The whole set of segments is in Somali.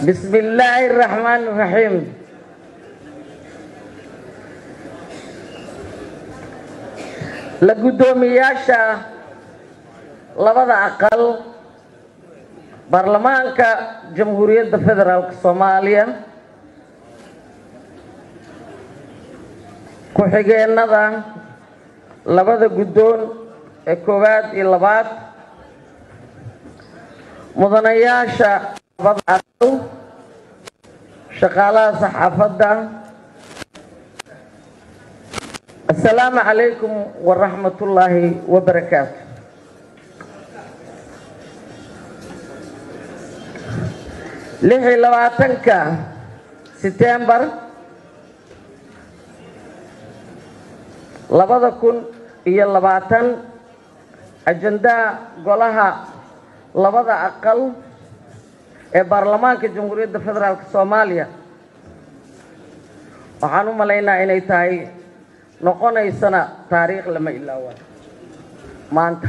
بسم الله الرحمن الرحيم la guddoomiyaasha labada aqal baarlamaanka jamhuuriyadda federaalk soomaaliya ku-xigeenada labada guddoon ee koowaad iyo labaad mudanayaasha labada aqal shaqaalaha saxaafadda asalaamu calaykum waraxmat ullaahi wabarakaatu lix iyo labaatanka setembar labada kun iyo labaatan ajandaha golaha labada aqal ee baarlamaanka jamhuuriyadda federaalk soomaaliya waxaan u malaynaa inay tahay noqonaysana taariikh lama ilaawaan maanta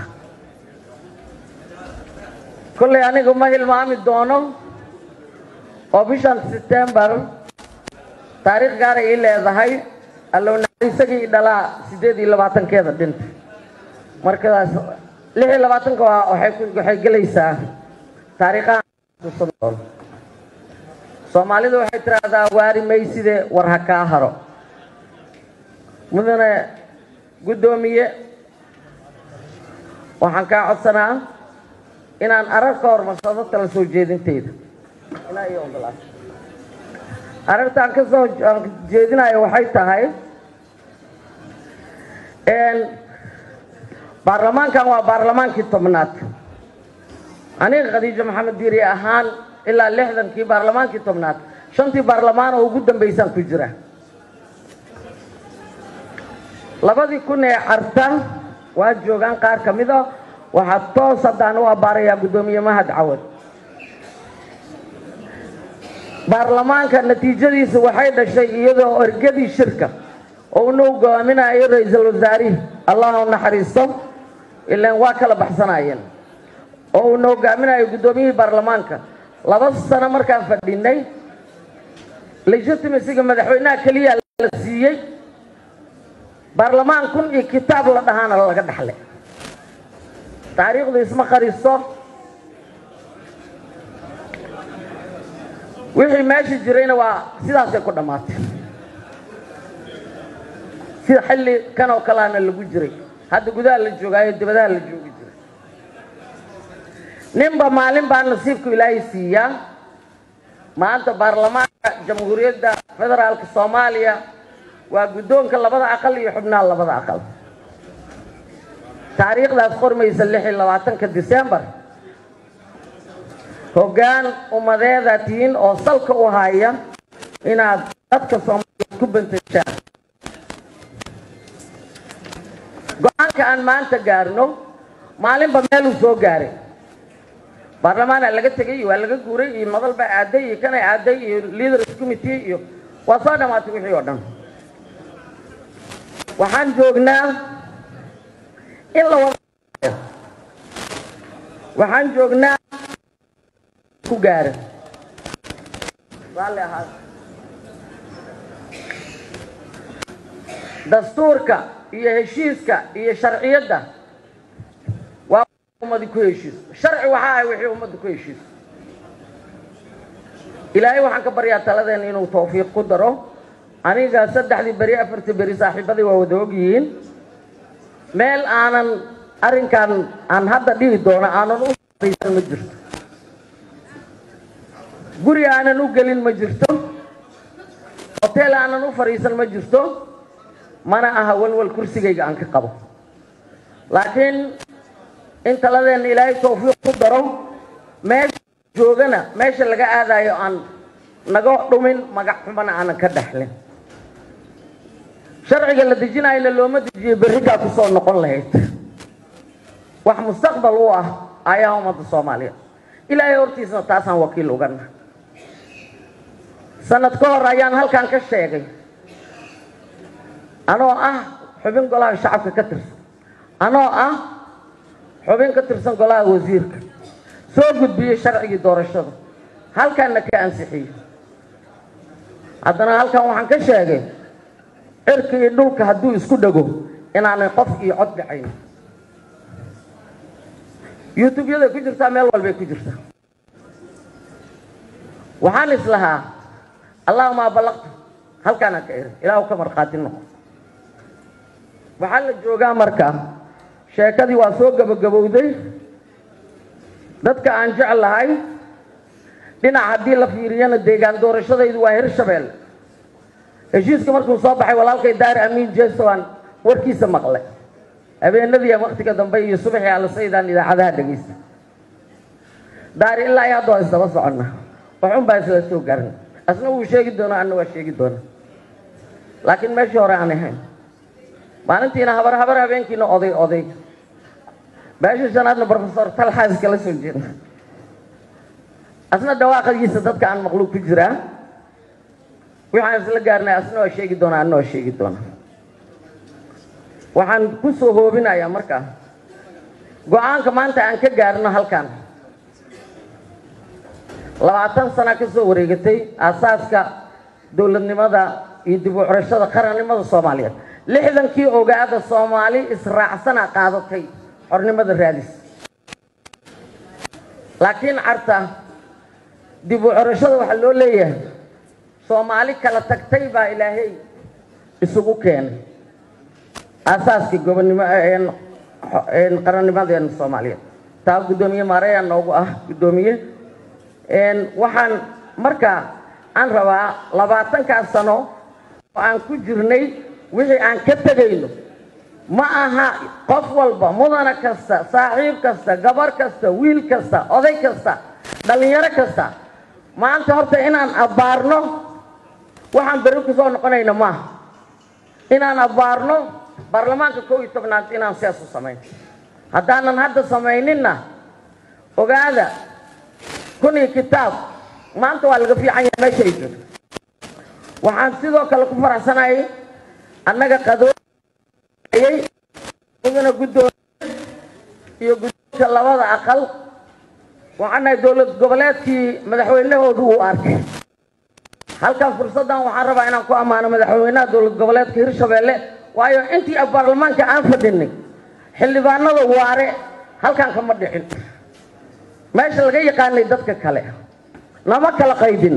kollay anigu ma hilmaami doono oo bishan setembar taariikh gaaray ii leedahay allowna isagii dhalaa siddeed iyo labaatankeeda dhinta markaas lix iyo labaatanka waa waxay gelaysaa taariikhaha soomaalidu waxay tiraahdaa waari mayside war ha kaa haro mudane guddoomiye waxaan kaa codsanaa inaan arar ka hormarsado tala soo jeedinteyda ilaa iyo ogolaad arartaan ka soo jeedinayo waxay tahay baarlamaankan waa baarlamaankii tobnaad aniga khadiijo maxamed diiri ahaan ilaa lixdankii baarlamaankii tobnaad shantii baarlamaan oo ugu dambaysaan ku jira labadii kun ee carta waa joogaan qaar ka mid a waxaa toos haddaan u abbaarayaa guddoomiye mahad cawad baarlamaanka natiijadiisa waxay dhashay iyadoo ergadii shirka oo una hogaaminayo ra-iisul wasaarihi allah u naxariisto ilaan waa kala baxsanayeen oo uuna hogaaminayo guddoomiyihii baarlamaanka laba sano markaan fadhinay legitimasiga madaxweynaha keliya la siiyey baarlamaan kun iyo kitaab la dhahaana laga dhaxlay taariikhdu isma qariso wixii meesha jirayna waa sidaasay ku dhammaatay sida xilli kan oo kaleana lagu jiray hadda gudaha la joogaayo dibadaha la joogi jiray ninba maalin baa nasiibku ilaahay siiyaa maanta baarlamaanka jamhuuriyadda federaalka soomaaliya waa guddoonka labada aqal iyo xubnaha labada aqal taariikhdaas qormaysa lix iyo labaatanka disembar hoggaan ummadeeda tihiin oo salka u haya inaad dadka soomaaliyeed ku bantashaan go-aanka aan maanta gaarno maalinba meeluu soo gaaray baarlamaana laga tegay iyo waa laga guuray iyo madal baa aaday iyo kanay aaday iyo leaders committee iyo waa soo dhammaatay wixii oo dhan waxaan joognaa in la wada waxaan joognaa ku gaara raalli ahaad dastuurka iyo heshiiska iyo sharciyadda waa ummadi ku heshiiso sharci waxaa ahay wixii ummadda ku heshiiso ilaahay waxaan ka baryaa taladeena inuu tawfiiq ku daro aniga saddexdii beri afartii beri saaxiibadii waa wada ogyihiin meel aanan arrinkan aan hadda dhihi doono aanan u fariisan ma jirto guri aanan u gelin ma jirto hoteel aanan u fadhiisan ma jirto mana aha walwal kursigayga aan ka qabo laakiin in taladeenna ilaahay tawfiiq ku daro meesha joogana meesha laga aadayo aan naga dhumin magac xumana aanan ka dhexlin sharciga la dejinayna looma dejiyo berrikaa ku soo noqon lahayd wax mustaqbal u ah ayaha ummadda soomaaliya ilaahay hortiisna taasaan wakiil ugana sanad ka hor ayaan halkan ka sheegay anoo ah xubin golaha shacabka ka tirsan anoo ah xubin ka tirsan golaha wasiirka soo gudbiyey sharcigii doorashada halkanna ka ansixiyey haddana halkan waxaan ka sheegay cirka iyo dhulka hadduu isku dhego inaanay qof iyo cod dhacayn youtube-yaday ku jirtaa meel walbay ku jirtaa waxaan islahaa allahuma ballaqtu halkaanaan ka eri ilaahu ka markhaati noqo waxaa la joogaa marka sheekadii waa soo gabagabowday dadka aan jecel lahay dhinac haddii la fiiriyana deegaan doorashadaydu waa hirshabelle heshiiska markuu soo baxay walaalkay daari amiin jeeso aan warkiisa maqlay habeenadii waktiga dambe iyo subaxii alasaydaan idaacadaha dhegaysta daari ilaa iyo hadda waa isdaba soconna waxun baa isla soo garin asna wuu sheegi doonaa anna waa sheegi doonaa laakiin meeshii hore aan ahayn maalintiina habar habar habeenkiina oday oday beesha shanaadna brofesor talxaa iskala soo jeeda asna dhawaaqadiisa dadka aan maqluub ku jiraa waxaan isla gaarnay asna waa sheegi doonaa anna waa sheegi doonaa waxaan ku soo hoobinayaa markaa go-aanka maanta aan ka gaarno halkan labaatan sana ka soo wareegatay aasaaska dowladnimada iyo dib u curashada qarannimada soomaaliyeed lixdankii ogaada soomaali israacsana qaadatay xornimada raadis laakiin carta dib u curashada waxaa loo leeyahay soomaali kala tagtay baa ilaahay isugu keenay aasaaskii gobonnimo qarannimadeena soomaaliyeed taa guddoomiye maareyaa noogu ah guddoomiye waxaan markaa aan rabaa labaatankaas sano oo aan ku jirnay wixii aan ka tegayno ma aha qof walba mudana kasta saaxiib kasta gabar kasta wiil kasta oday kasta dhallinyaro kasta maanta horta inaan abbaarno waxaan beri ku soo noqonayna maaha inaan abbaarno baarlamaanka kow iyo tobnaad inaan sidaas u samayn haddaanan hadda samayninna ogaada kun iyo kitaab maanta waa laga fiican yahay meesha ay jirto waxaan sidoo kale ku faraxsanayay annaga qadoayay mudana guddoomiye iyo guddoonka labada aqal waxaan nahay dowlad goboleedkii madaxweynahoodu uu arkay halkan fursaddan waxaan rabaa inaan ku ammaano madaxweynaha dowlad goboleedka hirshabeelle waayo intii baarlamaanka aan fadhinay xildhibaanada waare halkan kama dhicin meesha laga yaqaanay dadka kale nama kala qaybin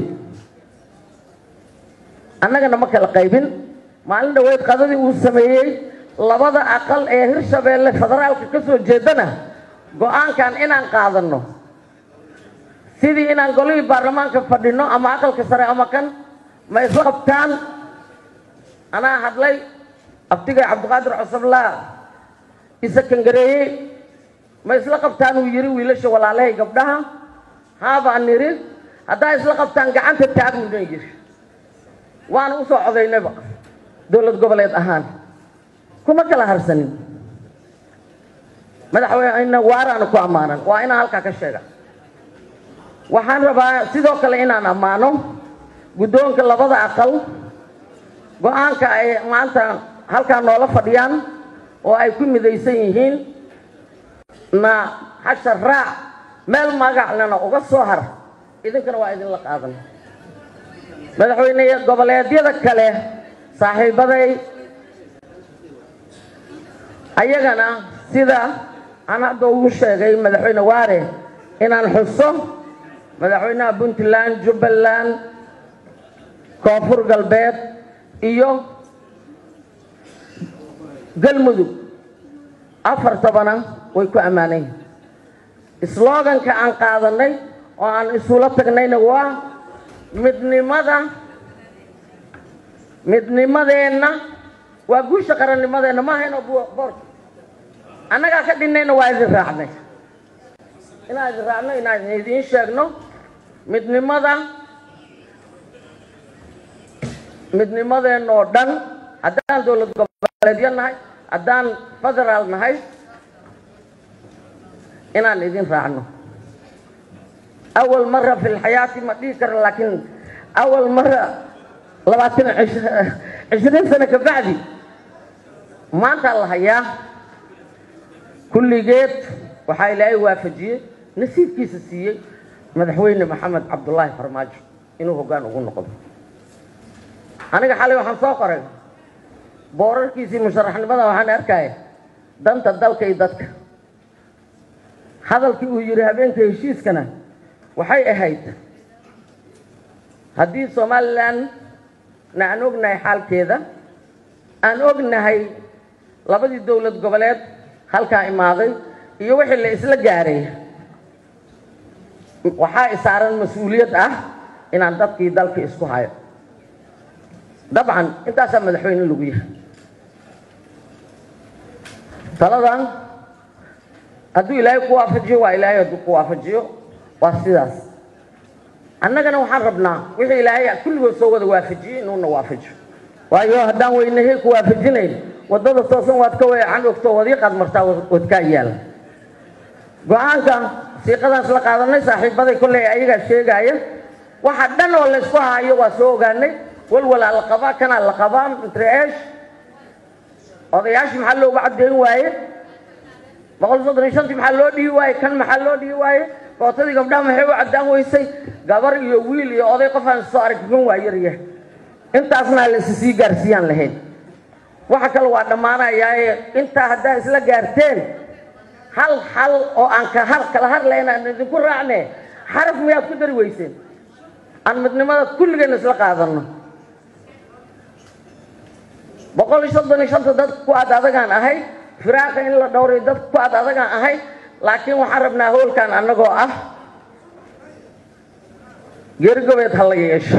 annaga nama kala qaybin maalin dhaweyd qadadii uu sameeyey labada aqal ee hirshabeelle federaalka ka soo jeedana go-aankan inaan qaadanno sidii inaan golihii baarlamaanka fadhino ama aqalka sare ama kan ma isla qabtaan anaa hadlay abtigay cabdiqaadir cosoblaa isa kangareeyey ma isla qabtaan uu yidhi wiilasha walaalahay gabdhaha haabaan nidhi haddaa isla qabtaan gacanta taagmuna yidhi waana usoo codaynayba dowlad goboleed ahaan kuma kala harsanin madaxweyne waaraana ku ammaanan waa inaan halkaa ka sheega waxaan rabaa sidoo kale inaan ammaano guddoonka labada aqal go-aanka ay maanta halkaa noola fadhiyaan oo ay ku midaysan yihiin na hasha raac meel magaclena uga soo har idinkana waa idinla qaadan madaxweyne goboleedyada kale saaxiibaday ayagana sida aan hadda ugu sheegay madaxweyne waare inaan xuso madaxweynaha puntland jubbaland koonfur galbeed iyo galmudug afartabana way ku ammaanayn sloganka aan qaadanay oo aan isula tagnayna waa midnimada midnimadeenna waa guusha qarannimadeenna ma ahayno boorka annagaa ka dhinnayna waa idin raacnay inaan idin raacno inaan idiin sheegno midnimada midnimadeenna oo dhan haddaan dowlad goboleedyo nahay haddaan federaal nahay inaan idin raacno awal mara fi lxayaati ma dhihi kara laakiin awal mara labaatan cishriin sano ka bacdi maantaa la hayaa kulligeed waxaa ilaahay waafajiyey nasiibkiisa siiyey madaxweyne maxamed cabdulaahi farmaajo inuu hoggaan ugu noqdo aniga xalay waxaan soo qoray boorarkiisii musharaxnimada waxaan arkaya danta dalka iyo dadka hadalkii uu yidhi habeenka heshiiskana waxay ahayd haddii somalilan na aan ognahay xaalkeeda aan ognahay labadii dowlad goboleed halkaa imaaday iyo wixii la isla gaaray waxaa isaaran mas-uuliyad ah inaan dadkii dalka isku hayo dabcan intaasaa madaxweyne lagu yahay taladan hadduu ilaahay ku waafajiyo waa ilaahay hadduu ku waafajiyo waa sidaas annagana waxaan rabnaa wixii ilaahay kulligood soo wada waafajiyey inuuna waafajiyo waayo haddaan weynahey ku waafajinayn waddada toosan waad ka weecan ogto wadiiqaad martaa wadkaa yaala go-aanka siiqadaan isla qaadanay saaxiibaday kolley ayagaa sheegaaya waxa dhan oo laysku haayo waa soo ogaanay walwalaa la qabaa kanaa la qabaa mitreesh odayaashii maxaa loogu caddeyn waaye boqol soddon iyo shantii maxaa loo dhihi waaye kan maxaa loo dhihi waaye kootadii gabdhaha maxay u caddaan weysay gabar iyo wiil iyo oday qof aan soo arag kan waa yaryahay intaasna la isi sii gaarsiiyaan lahayn waxa kale waa dhammaanayaaye intaa haddaa isla gaarteen hal xal oo aan ka har kala hadlayn aan idinku raacne xaraf miyaad ku dari weyseen aan midnimada kulligeenna isla qaadanno boqol iyo soddon iyo shanta dad ku aad adagaan ahay firaaqa in la dhowray dad ku aad adagaan ahay laakiin waxaan rabnaa howlkan annagoo ah geerigobeed ha la yeesho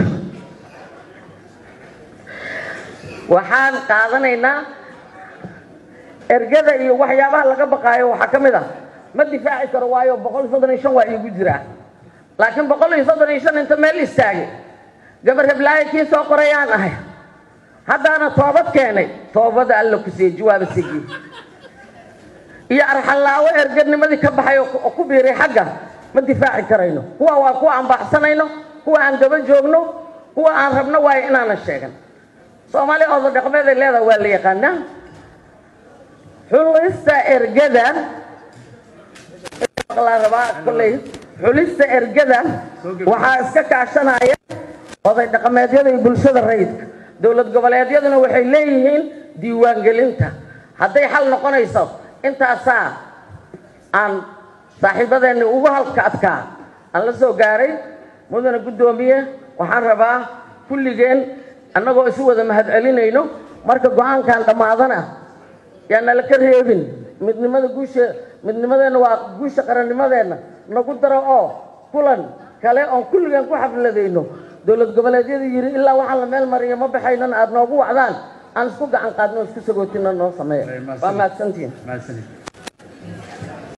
waxaan qaadanaynaa ergada iyo waxyaabaha laga baqaayo waxaa ka mid ah ma difaaci karo waayo boqol iyo soddon iyo shan waa iigu jiraa laakiin boqol iyo soddon iyo shan inta meel istaagay gabar heblaayo kii soo qorayaan ahay haddaana toobad keenay toobada alla ku siiyey jawaaba sigiy iyo arxallaawo ergadnimadii ka baxay oo ku biiray xagga ma difaaci karayno kuwa waa kuwa aan baaxsanayno kuwa aan daba joogno kuwa aan rabno waayo inaanan sheegan soomaaliya ooda dhaqmeed ay leedaha waa la yaqaanaa xulista ergada la rabaa kolley xulista ergada waxaa iska kaashanaya oday dhaqameedyada iyo bulshada rayidka dowlad goboleedyaduna waxay leeyihiin diiwaangelinta hadday xal noqonayso intaasaa aan saaxiibadeenni ugu halka adkaa aan la soo gaaray mudana guddoomiye waxaan rabaa kulligeen annagoo isu wada mahadcelinayno marka go-aankan dhammaadana yaa nala ka reebin midnimada guusha midnimadeenna waa guusha qarannimadeenna nagu daro oo kulan kale oon kulligeen ku xafladayno dowlad goboleedyada yidhi ilaa waxaan la meel mariyo ma baxaynana aada noogu wacdaan aan isku gacan qaadno o isku sagootina noo sameeya waa mahadsantihin